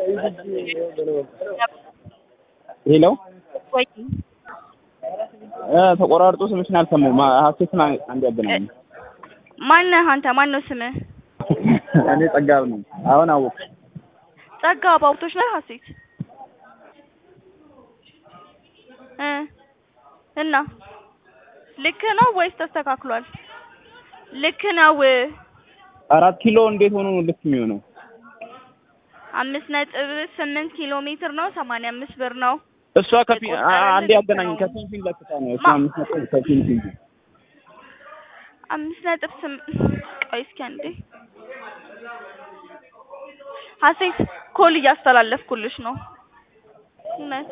ሄሎ ወይ እ ተቆራርጦ ስምሽን አልሰማሁም። ሀሴትን አንድ ያገናኝ። ማነህ አንተ? ማን ነው ስምህ? እኔ ጸጋብ ነኝ። አሁን አወቅሽ? ጸጋ ባውቶች ነህ ሀሴት እ እና ልክ ነው ወይስ ተስተካክሏል? ልክ ነው። አራት ኪሎ እንዴት ሆኖ ነው ልክ የሚሆነው? አምስት ነጥብ ስምንት ኪሎ ሜትር ነው። ሰማንያ አምስት ብር ነው። እሷ ከፊ አ- አንዴ ያገናኝ ከፊንፊን ለክታ ነው እሷ አምስት ነጥብ ከፊንፊን አምስት ነጥብ ስም ቆይ እስኪ አንዴ ሀሴት ኮል እያስተላለፍኩልሽ ነው። እውነት